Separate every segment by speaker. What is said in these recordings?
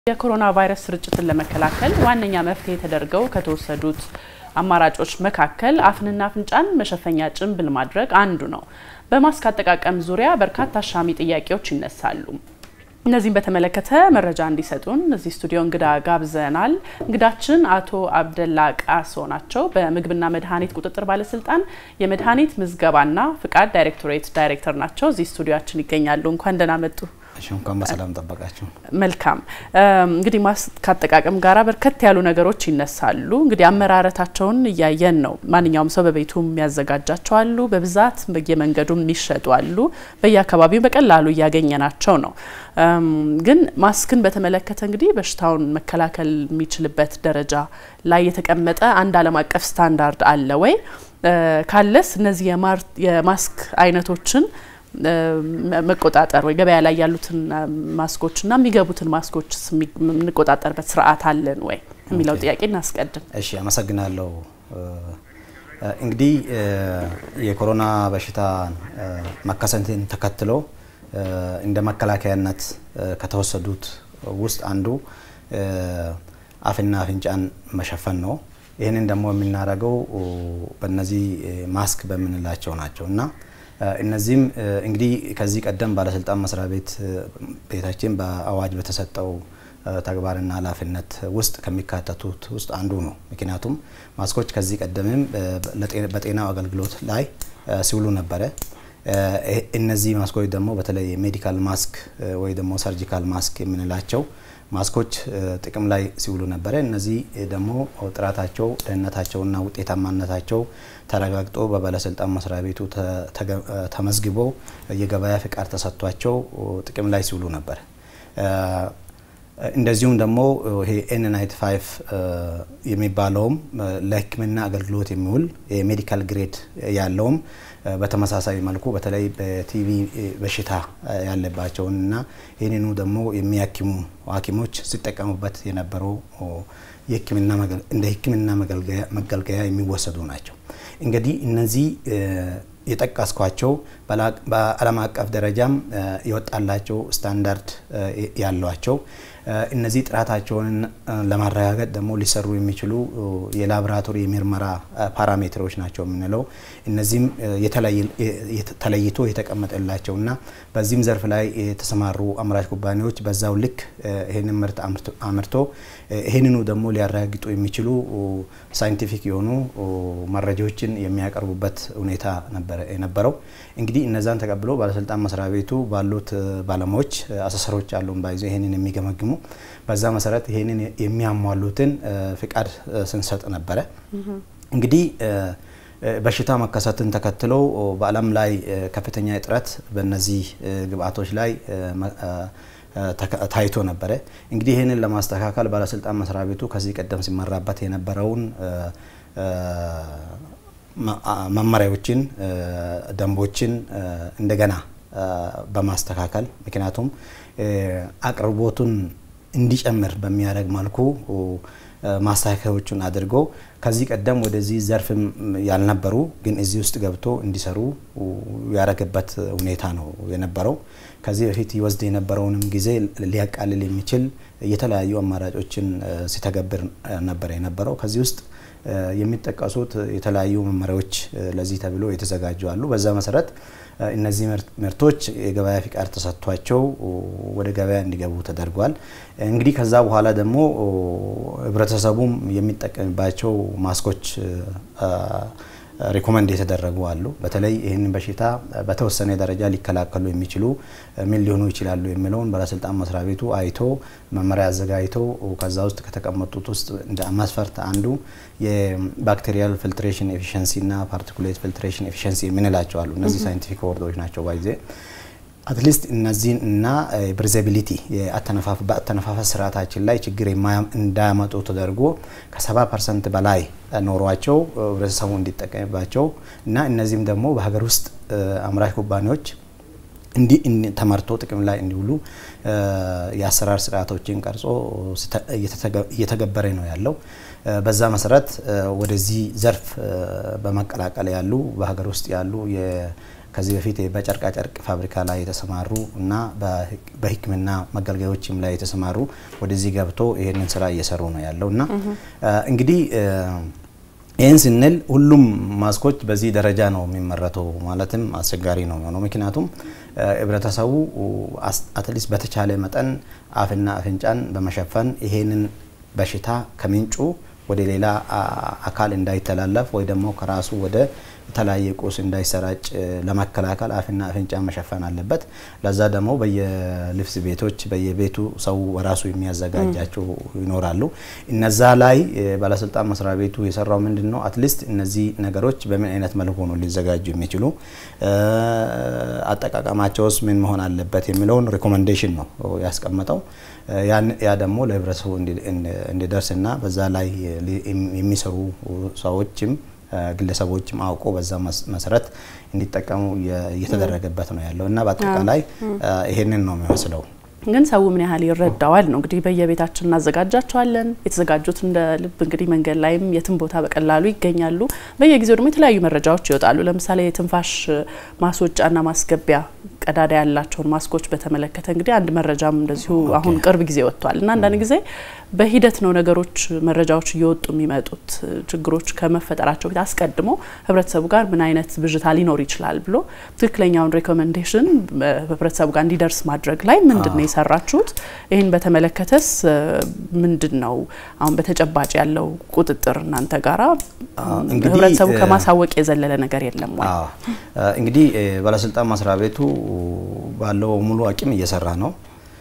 Speaker 1: የኮሮና ቫይረስ ስርጭትን ለመከላከል ዋነኛ መፍትሄ ተደርገው ከተወሰዱት አማራጮች መካከል አፍንና አፍንጫን መሸፈኛ ጭንብል ማድረግ አንዱ ነው። በማስክ አጠቃቀም ዙሪያ በርካታ አሻሚ ጥያቄዎች ይነሳሉ። እነዚህም በተመለከተ መረጃ እንዲሰጡን እዚህ ስቱዲዮ እንግዳ ጋብዘናል። እንግዳችን አቶ አብደላ ቃሶ ናቸው። በምግብና መድኃኒት ቁጥጥር ባለስልጣን የመድኃኒት ምዝገባና ፍቃድ ዳይሬክቶሬት ዳይሬክተር ናቸው። እዚህ ስቱዲዮችን ይገኛሉ። እንኳን ደህና መጡ።
Speaker 2: እንኳን በሰላም ጠበቃችሁ።
Speaker 1: መልካም እንግዲህ ማስክ አጠቃቀም ጋራ በርከት ያሉ ነገሮች ይነሳሉ። እንግዲህ አመራረታቸውን እያየን ነው። ማንኛውም ሰው በቤቱ የሚያዘጋጃቸው አሉ፣ በብዛት በየመንገዱ የሚሸጡ አሉ፣ በየአካባቢው በቀላሉ እያገኘናቸው ነው። ግን ማስክን በተመለከተ እንግዲህ በሽታውን መከላከል የሚችልበት ደረጃ ላይ የተቀመጠ አንድ ዓለም አቀፍ ስታንዳርድ አለ ወይ? ካለስ እነዚህ የማስክ አይነቶችን መቆጣጠር ወይ ገበያ ላይ ያሉትን ማስኮችና የሚገቡትን ማስኮች የምንቆጣጠርበት ስርዓት አለን ወይ የሚለው ጥያቄ እናስቀድም።
Speaker 2: እሺ፣ አመሰግናለሁ። እንግዲህ የኮሮና በሽታ መከሰትን ተከትሎ እንደ መከላከያነት ከተወሰዱት ውስጥ አንዱ አፍና አፍንጫን መሸፈን ነው። ይህንን ደግሞ የምናደርገው በእነዚህ ማስክ በምንላቸው ናቸው እና እነዚህም እንግዲህ ከዚህ ቀደም ባለስልጣን መስሪያ ቤት ቤታችን በአዋጅ በተሰጠው ተግባርና ኃላፊነት ውስጥ ከሚካተቱት ውስጥ አንዱ ነው። ምክንያቱም ማስኮች ከዚህ ቀደምም በጤናው አገልግሎት ላይ ሲውሉ ነበረ። እነዚህ ማስኮች ደግሞ በተለይ ሜዲካል ማስክ ወይ ደግሞ ሰርጂካል ማስክ የምንላቸው ማስኮች ጥቅም ላይ ሲውሉ ነበረ። እነዚህ ደግሞ ጥራታቸው፣ ደህንነታቸውና ውጤታማነታቸው ተረጋግጦ በባለስልጣን መስሪያ ቤቱ ተመዝግቦ የገበያ ፍቃድ ተሰጥቷቸው ጥቅም ላይ ሲውሉ ነበር። እንደዚሁም ደግሞ ይሄ ኤን ናይንቲ ፋይቭ የሚባለውም ለሕክምና አገልግሎት የሚውል የሜዲካል ግሬድ ያለውም በተመሳሳይ መልኩ በተለይ በቲቪ በሽታ ያለባቸውንና ይህንኑ ደግሞ የሚያክሙ ሐኪሞች ሲጠቀሙበት የነበረው እንደ ሕክምና መገልገያ የሚወሰዱ ናቸው። እንግዲህ እነዚህ የጠቀስኳቸው በዓለም አቀፍ ደረጃም የወጣላቸው ስታንዳርድ ያሏቸው እነዚህ ጥራታቸውን ለማረጋገጥ ደግሞ ሊሰሩ የሚችሉ የላቦራቶሪ የምርመራ ፓራሜትሮች ናቸው የምንለው። እነዚህም ተለይቶ የተቀመጠላቸው እና በዚህም ዘርፍ ላይ የተሰማሩ አምራች ኩባንያዎች በዛው ልክ ይህንን ምርት አምርቶ ይህንኑ ደግሞ ሊያረጋግጡ የሚችሉ ሳይንቲፊክ የሆኑ መረጃዎችን የሚያቀርቡበት ሁኔታ ነበረ የነበረው። እንግዲህ እነዛን ተቀብሎ ባለስልጣን መስሪያ ቤቱ ባሉት ባለሙያዎች አሰሰሮች አሉን ባይዞ ይህንን የሚገመግሙ በዛ መሰረት ይህንን የሚያሟሉትን ፍቃድ ስንሰጥ ነበረ። እንግዲህ በሽታ መከሰትን ተከትሎ በዓለም ላይ ከፍተኛ እጥረት በእነዚህ ግብአቶች ላይ ታይቶ ነበረ። እንግዲህ ይህንን ለማስተካከል ባለስልጣን መስሪያ ቤቱ ከዚህ ቀደም ሲመራበት የነበረውን መመሪያዎችን፣ ደንቦችን እንደገና በማስተካከል ምክንያቱም አቅርቦቱን እንዲጨምር በሚያደርግ መልኩ ማስተካከያዎቹን አድርጎ ከዚህ ቀደም ወደዚህ ዘርፍም ያልነበሩ ግን እዚህ ውስጥ ገብቶ እንዲሰሩ ያደረገበት ሁኔታ ነው የነበረው። ከዚህ በፊት ይወስድ የነበረውንም ጊዜ ሊያቃልል የሚችል የተለያዩ አማራጮችን ሲተገብር ነበር የነበረው። ከዚህ ውስጥ የሚጠቀሱት የተለያዩ መመሪያዎች ለዚህ ተብሎ የተዘጋጁ አሉ። በዛ መሰረት እነዚህ ምርቶች የገበያ ፍቃድ ተሰጥቷቸው ወደ ገበያ እንዲገቡ ተደርጓል። እንግዲህ ከዛ በኋላ ደግሞ ህብረተሰቡም የሚጠቀምባቸው ማስኮች ሪኮመንድ የተደረጉ አሉ። በተለይ ይህንን በሽታ በተወሰነ ደረጃ ሊከላከሉ የሚችሉ ምን ሊሆኑ ይችላሉ የሚለውን ባለስልጣን መስሪያ ቤቱ አይቶ መመሪያ አዘጋጅቶ ከዛ ውስጥ ከተቀመጡት ውስጥ እንደ መስፈርት አንዱ የባክቴሪያል ፊልትሬሽን ኤፊሽንሲ እና ፓርቲኩሌት ፊልትሬሽን ኤፊሽንሲ የምንላቸው አሉ። እነዚህ ሳይንቲፊክ ወርዶች ናቸው ባይዜ አትሊስት እነዚህን እና ብሪዘቢሊቲ በአተነፋፈስ ስርዓታችን ላይ ችግር እንዳያመጡ ተደርጎ ከ70 ፐርሰንት በላይ ኖሯቸው ህብረተሰቡ እንዲጠቀምባቸው እና እነዚህም ደግሞ በሀገር ውስጥ አምራች ኩባንያዎች እንዲህ ተመርቶ ጥቅም ላይ እንዲውሉ የአሰራር ስርዓቶችን ቀርጾ እየተገበረ ነው ያለው። በዛ መሰረት ወደዚህ ዘርፍ በመቀላቀል ያሉ በሀገር ውስጥ ያሉ ከዚህ በፊት በጨርቃጨርቅ ፋብሪካ ላይ የተሰማሩ እና በሕክምና መገልገያዎችም ላይ የተሰማሩ ወደዚህ ገብቶ ይህንን ስራ እየሰሩ ነው ያለው እና እንግዲህ ይህን ስንል ሁሉም ማስኮች በዚህ ደረጃ ነው የሚመረተው ማለትም አስቸጋሪ ነው የሚሆነው። ምክንያቱም ህብረተሰቡ አትሊስት በተቻለ መጠን አፍና አፍንጫን በመሸፈን ይሄንን በሽታ ከምንጩ ወደ ሌላ አካል እንዳይተላለፍ ወይ ደግሞ ከራሱ ወደ የተለያየ ቁስ እንዳይሰራጭ ለመከላከል አፍና አፍንጫ መሸፈን አለበት። ለዛ ደግሞ በየልብስ ቤቶች በየቤቱ ሰው በራሱ የሚያዘጋጃቸው ይኖራሉ። እነዛ ላይ ባለስልጣን መስሪያ ቤቱ የሰራው ምንድን ነው? አትሊስት እነዚህ ነገሮች በምን አይነት መልኩ ነው ሊዘጋጁ የሚችሉ አጠቃቀማቸውስ ምን መሆን አለበት የሚለውን ሪኮመንዴሽን ነው ያስቀመጠው። ያ ደግሞ ለህብረተሰቡ እንዲደርስና በዛ ላይ የሚሰሩ ሰዎችም ግለሰቦችም አውቆ በዛ መሰረት እንዲጠቀሙ እየተደረገበት ነው ያለው እና በአጠቃላይ ይሄንን ነው የሚመስለው።
Speaker 1: ግን ሰው ምን ያህል ይረዳዋል ነው እንግዲህ በየቤታችን እናዘጋጃቸዋለን። የተዘጋጁት እንደ ልብ እንግዲህ መንገድ ላይም የትም ቦታ በቀላሉ ይገኛሉ። በየጊዜው ደግሞ የተለያዩ መረጃዎች ይወጣሉ። ለምሳሌ የትንፋሽ ማስወጫና ማስገቢያ ቀዳዳ ያላቸውን ማስኮች በተመለከተ እንግዲህ አንድ መረጃም እንደዚሁ አሁን ቅርብ ጊዜ ወጥቷል እና አንዳንድ ጊዜ በሂደት ነው ነገሮች መረጃዎች እየወጡ የሚመጡት ችግሮች ከመፈጠራቸው በፊት አስቀድሞ ህብረተሰቡ ጋር ምን አይነት ብዥታ ሊኖር ይችላል ብሎ ትክክለኛውን ሬኮሜንዴሽን ህብረተሰቡ ጋር እንዲደርስ ማድረግ ላይ ምንድን ነው የሰራችሁት? ይህን በተመለከተስ ምንድን ነው አሁን በተጨባጭ ያለው ቁጥጥር እናንተ ጋራ ህብረተሰቡ ከማሳወቅ የዘለለ ነገር የለም ወይ?
Speaker 2: እንግዲህ ባለስልጣን መስሪያ ቤቱ ባለው ሙሉ አቅም እየሰራ ነው።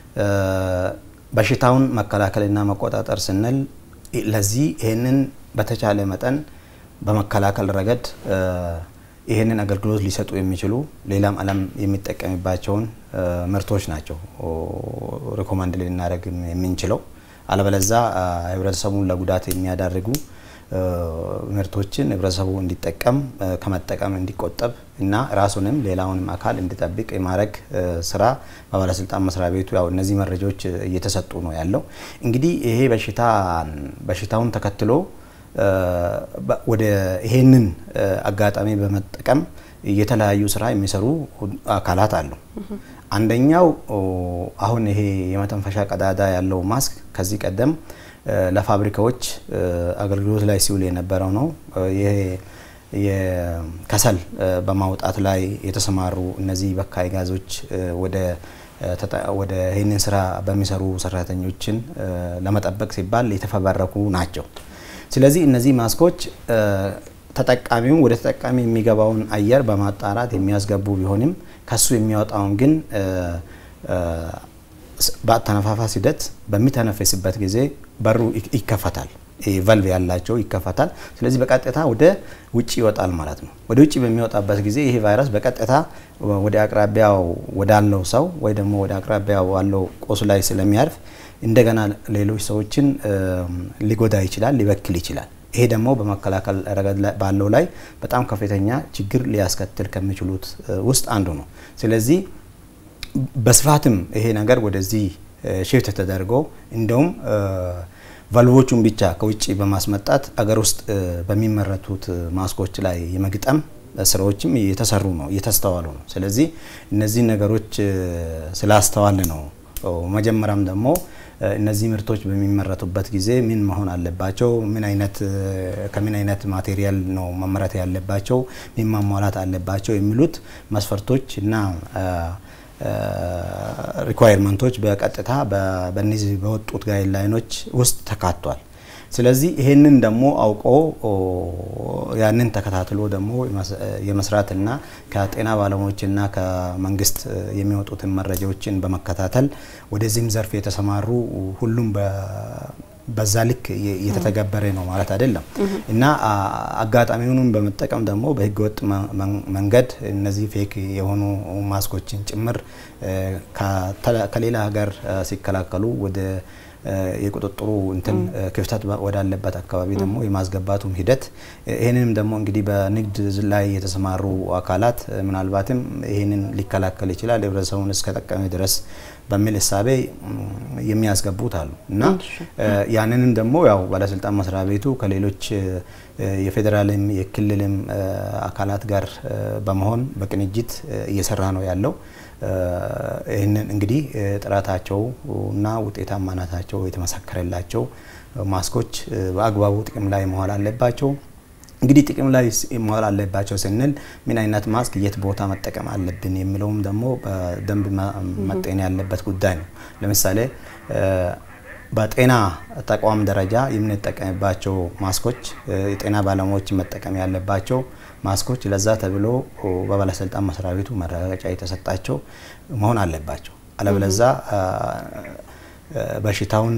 Speaker 2: በሽታውን መከላከልና መቆጣጠር ስንል ለዚህ ይህንን በተቻለ መጠን በመከላከል ረገድ ይህንን አገልግሎት ሊሰጡ የሚችሉ ሌላም ዓለም የሚጠቀምባቸውን ምርቶች ናቸው ሪኮማንድ ልናደርግ የምንችለው። አለበለዛ ህብረተሰቡን ለጉዳት የሚያዳርጉ ምርቶችን ህብረተሰቡ እንዲጠቀም ከመጠቀም እንዲቆጠብ እና ራሱንም ሌላውንም አካል እንዲጠብቅ የማድረግ ስራ በባለስልጣን መስሪያ ቤቱ ያው እነዚህ መረጃዎች እየተሰጡ ነው ያለው። እንግዲህ ይሄ በሽታ በሽታውን ተከትሎ ወደ ይሄንን አጋጣሚ በመጠቀም የተለያዩ ስራ የሚሰሩ አካላት አሉ። አንደኛው አሁን ይሄ የመተንፈሻ ቀዳዳ ያለው ማስክ ከዚህ ቀደም ለፋብሪካዎች አገልግሎት ላይ ሲውል የነበረው ነው። ይሄ የከሰል በማውጣት ላይ የተሰማሩ እነዚህ በካይ ጋዞች ወደ ወደ ይህንን ስራ በሚሰሩ ሰራተኞችን ለመጠበቅ ሲባል የተፈበረኩ ናቸው። ስለዚህ እነዚህ ማስኮች ተጠቃሚውን ወደ ተጠቃሚ የሚገባውን አየር በማጣራት የሚያስገቡ ቢሆንም ከሱ የሚወጣውን ግን በአተነፋፋስ ሂደት በሚተነፈስበት ጊዜ በሩ ይከፈታል። ቫልቭ ያላቸው ይከፈታል። ስለዚህ በቀጥታ ወደ ውጭ ይወጣል ማለት ነው። ወደ ውጭ በሚወጣበት ጊዜ ይሄ ቫይረስ በቀጥታ ወደ አቅራቢያው ወዳለው ሰው ወይ ደግሞ ወደ አቅራቢያው ባለው ቆሱ ላይ ስለሚያርፍ እንደገና ሌሎች ሰዎችን ሊጎዳ ይችላል፣ ሊበክል ይችላል። ይሄ ደግሞ በመከላከል ረገድ ባለው ላይ በጣም ከፍተኛ ችግር ሊያስከትል ከሚችሉት ውስጥ አንዱ ነው። ስለዚህ በስፋትም ይሄ ነገር ወደዚህ ሽፍት ተደርጎ እንደውም ቫልቮቹን ብቻ ከውጭ በማስመጣት አገር ውስጥ በሚመረቱት ማስኮች ላይ የመግጠም ስራዎችም እየተሰሩ ነው እየተስተዋሉ ነው። ስለዚህ እነዚህ ነገሮች ስላስተዋል ነው መጀመሪያም ደግሞ እነዚህ ምርቶች በሚመረቱበት ጊዜ ምን መሆን አለባቸው፣ ምን አይነት ከምን አይነት ማቴሪያል ነው መመረት ያለባቸው፣ ምን ማሟላት አለባቸው የሚሉት መስፈርቶች እና ሪኳየርመንቶች በቀጥታ በእነዚህ በወጡት ጋይድላይኖች ውስጥ ተካቷል። ስለዚህ ይሄንን ደግሞ አውቆ ያንን ተከታትሎ ደግሞ የመስራትና ከጤና ባለሙያዎችና ከመንግስት የሚወጡትን መረጃዎችን በመከታተል ወደዚህም ዘርፍ የተሰማሩ ሁሉም በዛ ልክ እየተተገበረ ነው ማለት አይደለም እና አጋጣሚውንም በመጠቀም ደግሞ በህገወጥ መንገድ እነዚህ ፌክ የሆኑ ማስኮችን ጭምር ከሌላ ሀገር ሲከላከሉ ወደ የቁጥጥሩ እንትን ክፍተት ወዳለበት አካባቢ ደግሞ የማስገባቱም ሂደት ይህንንም ደግሞ እንግዲህ በንግድ ላይ የተሰማሩ አካላት ምናልባትም ይህንን ሊከላከል ይችላል ህብረተሰቡን እስከጠቀመ ድረስ በሚል እሳቤ የሚያስገቡት አሉ እና ያንንም ደግሞ ያው ባለስልጣን መስሪያ ቤቱ ከሌሎች የፌዴራልም የክልልም አካላት ጋር በመሆን በቅንጅት እየሰራ ነው ያለው። ይህንን እንግዲህ ጥራታቸው እና ውጤታማነታቸው የተመሰከረላቸው ማስኮች በአግባቡ ጥቅም ላይ መዋል አለባቸው። እንግዲህ ጥቅም ላይ መዋል አለባቸው ስንል ምን አይነት ማስክ የት ቦታ መጠቀም አለብን የሚለውም ደግሞ በደንብ መጤን ያለበት ጉዳይ ነው። ለምሳሌ በጤና ተቋም ደረጃ የምንጠቀምባቸው ማስኮች የጤና ባለሙያዎች መጠቀም ያለባቸው ማስኮች ለዛ ተብሎ በባለስልጣን መስሪያ ቤቱ መረጋገጫ የተሰጣቸው መሆን አለባቸው። አለበለዛ በሽታውን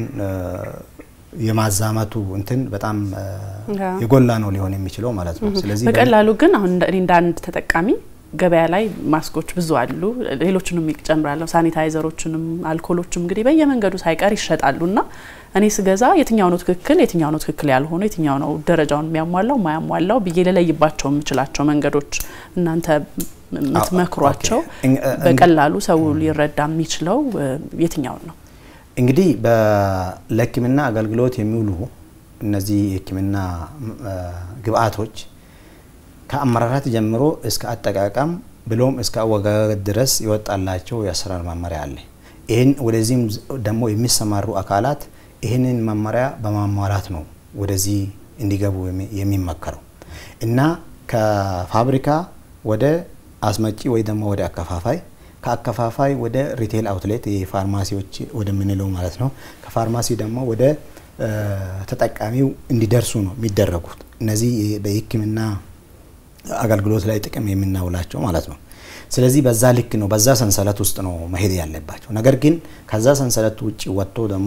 Speaker 2: የማዛመቱ እንትን በጣም የጎላ ነው ሊሆን የሚችለው ማለት ነው። ስለዚህ
Speaker 1: በቀላሉ ግን አሁን እንደ አንድ ተጠቃሚ ገበያ ላይ ማስኮች ብዙ አሉ። ሌሎችንም ይጨምራለሁ፣ ሳኒታይዘሮችንም አልኮሎችም እንግዲህ በየመንገዱ ሳይቀር ይሸጣሉ እና እኔ ስገዛ የትኛው ነው ትክክል፣ የትኛው ነው ትክክል ያልሆነ፣ የትኛው ነው ደረጃውን የሚያሟላው ማያሟላው ብዬ ልለይባቸው የምችላቸው መንገዶች እናንተ የምትመክሯቸው በቀላሉ ሰው ሊረዳ የሚችለው የትኛውን ነው?
Speaker 2: እንግዲህ ለሕክምና አገልግሎት የሚውሉ እነዚህ የሕክምና ግብአቶች ከአመራራት ጀምሮ እስከ አጠቃቀም ብሎም እስከ አወጋገድ ድረስ ይወጣላቸው የአሰራር መመሪያ አለ። ይህን ወደዚህም ደግሞ የሚሰማሩ አካላት ይህንን መመሪያ በማሟላት ነው ወደዚህ እንዲገቡ የሚመከረው እና ከፋብሪካ ወደ አስመጪ ወይ ደግሞ ወደ አከፋፋይ ከአከፋፋይ ወደ ሪቴል አውትሌት የፋርማሲዎች ወደምንለው ማለት ነው። ከፋርማሲ ደግሞ ወደ ተጠቃሚው እንዲደርሱ ነው የሚደረጉት እነዚህ በሕክምና አገልግሎት ላይ ጥቅም የምናውላቸው ማለት ነው። ስለዚህ በዛ ልክ ነው፣ በዛ ሰንሰለት ውስጥ ነው መሄድ ያለባቸው። ነገር ግን ከዛ ሰንሰለት ውጭ ወጥቶ ደግሞ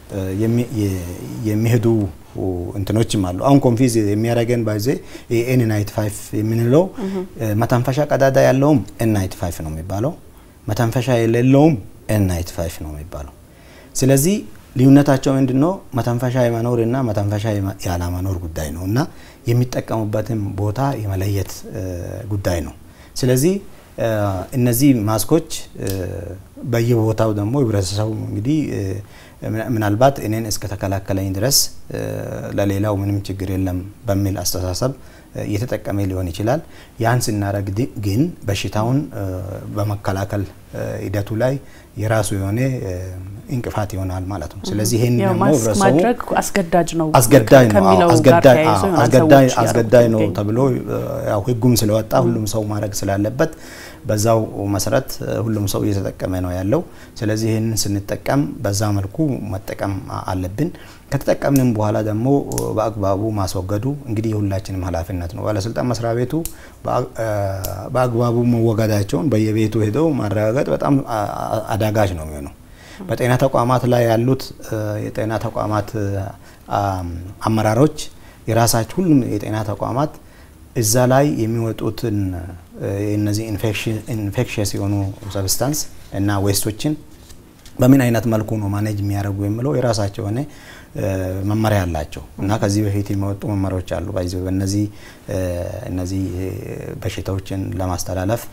Speaker 2: የሚሄዱ እንትኖችም አሉ። አሁን ኮንፊዝ የሚያደርገን ባይዜ ኤን ናይት ፋይቭ የምንለው መተንፈሻ ቀዳዳ ያለውም ኤን ናይት ፋይቭ ነው የሚባለው፣ መተንፈሻ የሌለውም ኤን ናይት ፋይቭ ነው የሚባለው። ስለዚህ ልዩነታቸው ምንድን ነው? መተንፈሻ የመኖርና መተንፈሻ ያለመኖር ጉዳይ ነው እና የሚጠቀሙበትም ቦታ የመለየት ጉዳይ ነው። ስለዚህ እነዚህ ማስኮች በየቦታው ደግሞ ህብረተሰቡ እንግዲህ ምናልባት እኔን እስከተከላከለኝ ድረስ ለሌላው ምንም ችግር የለም በሚል አስተሳሰብ እየተጠቀመ ሊሆን ይችላል። ያን ስናደርግ ግን በሽታውን በመከላከል ሂደቱ ላይ የራሱ የሆነ እንቅፋት ይሆናል ማለት ነው። ስለዚህ ይሄን ደግሞ ህብረተሰቡ
Speaker 1: ማድረግ አስገዳጅ ነው
Speaker 2: አስገዳጅ ነው አስገዳጅ ነው ተብሎ ያው ህጉም ስለወጣ ሁሉም ሰው ማድረግ ስላለበት በዛው መሰረት ሁሉም ሰው እየተጠቀመ ነው ያለው። ስለዚህ ይህንን ስንጠቀም በዛ መልኩ መጠቀም አለብን። ከተጠቀምንም በኋላ ደግሞ በአግባቡ ማስወገዱ እንግዲህ የሁላችንም ኃላፊነት ነው። ባለስልጣን መስሪያ ቤቱ በአግባቡ መወገዳቸውን በየቤቱ ሄደው ማረጋገጥ በጣም አዳጋች ነው የሚሆነው። በጤና ተቋማት ላይ ያሉት የጤና ተቋማት አመራሮች የራሳቸው ሁሉም የጤና ተቋማት እዛ ላይ የሚወጡትን እነዚህ ኢንፌክሽስ የሆኑ ሰብስታንስ እና ዌስቶችን በምን አይነት መልኩ ነው ማኔጅ የሚያደርጉ የሚለው የራሳቸው የሆነ መመሪያ አላቸው እና ከዚህ በፊት የሚወጡ መመሪያዎች አሉ። ባይዘ በእነዚህ እነዚህ በሽታዎችን ለማስተላለፍ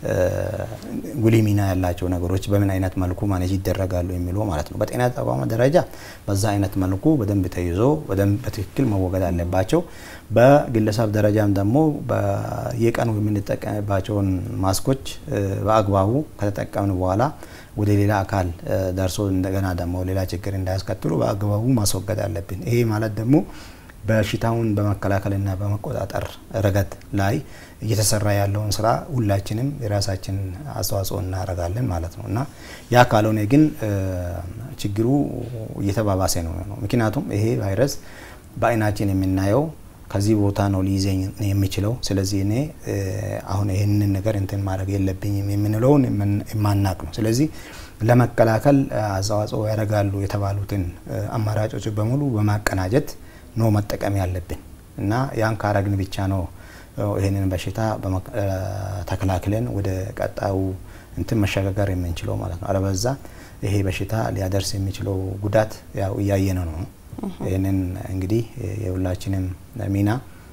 Speaker 2: ጉልህ ሚና ያላቸው ነገሮች በምን አይነት መልኩ ማኔጅ ይደረጋሉ የሚለው ማለት ነው። በጤና ተቋማት ደረጃ በዛ አይነት መልኩ በደንብ ተይዞ በደንብ በትክክል መወገድ አለባቸው። በግለሰብ ደረጃም ደግሞ በየቀኑ የምንጠቀምባቸውን ማስኮች በአግባቡ ከተጠቀምን በኋላ ወደ ሌላ አካል ደርሶ እንደገና ደግሞ ሌላ ችግር እንዳያስከትሉ በአግባቡ ማስወገድ አለብን። ይሄ ማለት ደግሞ በሽታውን በመከላከልና በመቆጣጠር ረገድ ላይ እየተሰራ ያለውን ስራ ሁላችንም የራሳችን አስተዋጽኦ እናደርጋለን ማለት ነው እና ያ ካልሆነ ግን ችግሩ እየተባባሰ ነው ነው ምክንያቱም ይሄ ቫይረስ በአይናችን የምናየው ከዚህ ቦታ ነው ሊይዘኝ የሚችለው። ስለዚህ እኔ አሁን ይህንን ነገር እንትን ማድረግ የለብኝም የምንለውን የማናቅ ነው። ስለዚህ ለመከላከል አስተዋጽኦ ያደርጋሉ የተባሉትን አማራጮች በሙሉ በማቀናጀት ነው መጠቀም ያለብን እና ያን ካረግን ብቻ ነው ይህንን በሽታ ተከላክለን ወደ ቀጣዩ እንትን መሸጋገር የምንችለው ማለት ነው። አለበዛ ይሄ በሽታ ሊያደርስ የሚችለው ጉዳት ያው እያየነ ነው። ይህንን እንግዲህ የሁላችንም ሚና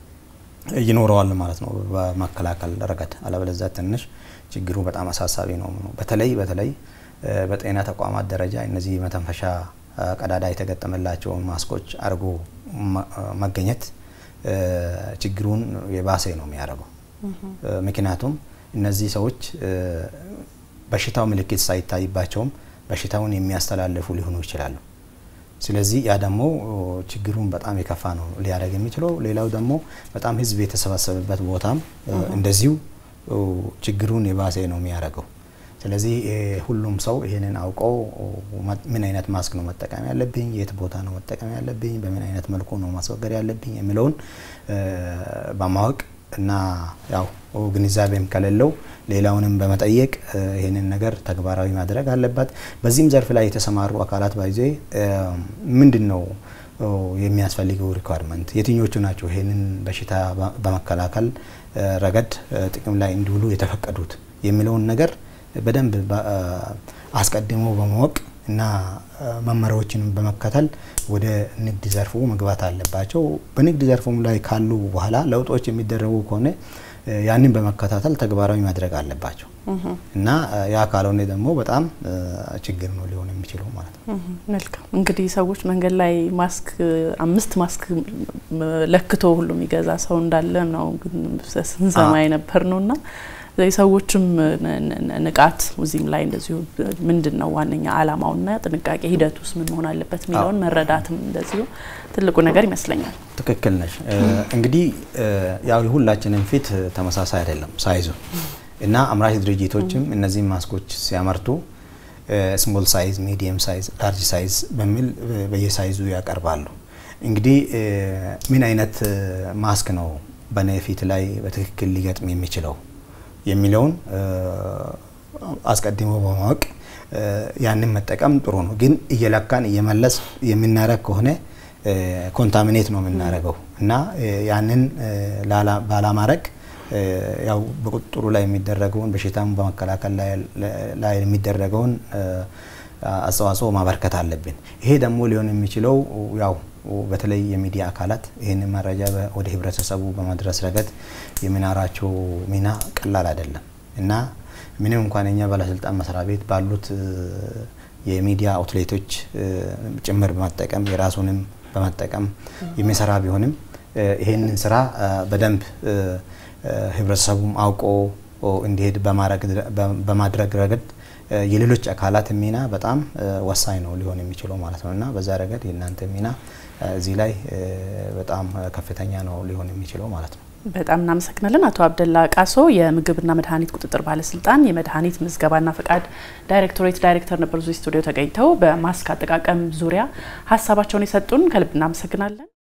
Speaker 2: ይኖረዋል ማለት ነው በመከላከል ረገድ። አለበለዚያ ትንሽ ችግሩ በጣም አሳሳቢ ነው። በተለይ በተለይ በጤና ተቋማት ደረጃ እነዚህ መተንፈሻ ቀዳዳ የተገጠመላቸውን ማስኮች አድርጎ መገኘት ችግሩን የባሰ ነው የሚያደርገው። ምክንያቱም እነዚህ ሰዎች በሽታው ምልክት ሳይታይባቸውም በሽታውን የሚያስተላልፉ ሊሆኑ ይችላሉ። ስለዚህ ያ ደግሞ ችግሩን በጣም የከፋ ነው ሊያደርግ የሚችለው። ሌላው ደግሞ በጣም ሕዝብ የተሰባሰበበት ቦታም እንደዚሁ ችግሩን የባሰ ነው የሚያደርገው። ስለዚህ ሁሉም ሰው ይህንን አውቀው ምን አይነት ማስክ ነው መጠቀም ያለብኝ፣ የት ቦታ ነው መጠቀም ያለብኝ፣ በምን አይነት መልኩ ነው ማስወገድ ያለብኝ የሚለውን በማወቅ እና ያው ግንዛቤም ከሌለው ሌላውንም በመጠየቅ ይህንን ነገር ተግባራዊ ማድረግ አለባት። በዚህም ዘርፍ ላይ የተሰማሩ አካላት ባይዜ ምንድን ነው የሚያስፈልገው ሪኳርመንት የትኞቹ ናቸው ይህንን በሽታ በመከላከል ረገድ ጥቅም ላይ እንዲውሉ የተፈቀዱት የሚለውን ነገር በደንብ አስቀድሞ በማወቅ እና መመሪያዎችን በመከተል ወደ ንግድ ዘርፉ መግባት አለባቸው። በንግድ ዘርፉም ላይ ካሉ በኋላ ለውጦች የሚደረጉ ከሆነ ያንን በመከታተል ተግባራዊ ማድረግ አለባቸው እና ያ ካልሆነ ደግሞ በጣም ችግር ነው ሊሆን የሚችለው ማለት ነው።
Speaker 1: መልካም እንግዲህ ሰዎች መንገድ ላይ ማስክ አምስት ማስክ ለክቶ ሁሉ የሚገዛ ሰው እንዳለ ነው ስንሰማ የነበር ነው እና የሰዎችም ንቃት እዚህም ላይ እንደዚሁ ምንድን ነው ዋነኛ ዓላማውና ጥንቃቄ ሂደት ውስጥ ምን መሆን አለበት የሚለውን መረዳትም እንደዚሁ ትልቁ ነገር ይመስለኛል።
Speaker 2: ትክክል ነሽ። እንግዲህ ያው የሁላችንም ፊት ተመሳሳይ አይደለም ሳይዙ እና አምራች ድርጅቶችም እነዚህን ማስኮች ሲያመርቱ ስሞል ሳይዝ፣ ሚዲየም ሳይዝ፣ ላርጅ ሳይዝ በሚል በየሳይዙ ያቀርባሉ። እንግዲህ ምን አይነት ማስክ ነው በኔ ፊት ላይ በትክክል ሊገጥም የሚችለው የሚለውን አስቀድሞ በማወቅ ያንን መጠቀም ጥሩ ነው። ግን እየለካን እየመለስ የምናረግ ከሆነ ኮንታሚኔት ነው የምናደርገው እና ያንን ባላማድረግ ያው በቁጥጥሩ ላይ የሚደረገውን በሽታም በመከላከል ላይ የሚደረገውን አስተዋጽኦ ማበርከት አለብን። ይሄ ደግሞ ሊሆን የሚችለው ያው በተለይ የሚዲያ አካላት ይህንን መረጃ ወደ ህብረተሰቡ በማድረስ ረገድ የሚናራቸው ሚና ቀላል አይደለም እና ምንም እንኳን የኛ ባለስልጣን መስሪያ ቤት ባሉት የሚዲያ አውትሌቶች ጭምር በመጠቀም የራሱንም በመጠቀም የሚሰራ ቢሆንም ይህንን ስራ በደንብ ህብረተሰቡም አውቆ እንዲሄድ በማድረግ ረገድ የሌሎች አካላት ሚና በጣም ወሳኝ ነው ሊሆን የሚችለው ማለት ነው እና በዛ ረገድ የእናንተ ሚና እዚህ ላይ በጣም ከፍተኛ ነው ሊሆን የሚችለው ማለት ነው።
Speaker 1: በጣም እናመሰግናለን አቶ አብደላ ቃሶ የምግብና መድኃኒት ቁጥጥር ባለስልጣን የመድኃኒት ምዝገባና ፈቃድ ዳይሬክቶሬት ዳይሬክተር ነበሩ። እዚህ ስቱዲዮ ተገኝተው በማስክ አጠቃቀም ዙሪያ ሀሳባቸውን የሰጡን ከልብ እናመሰግናለን።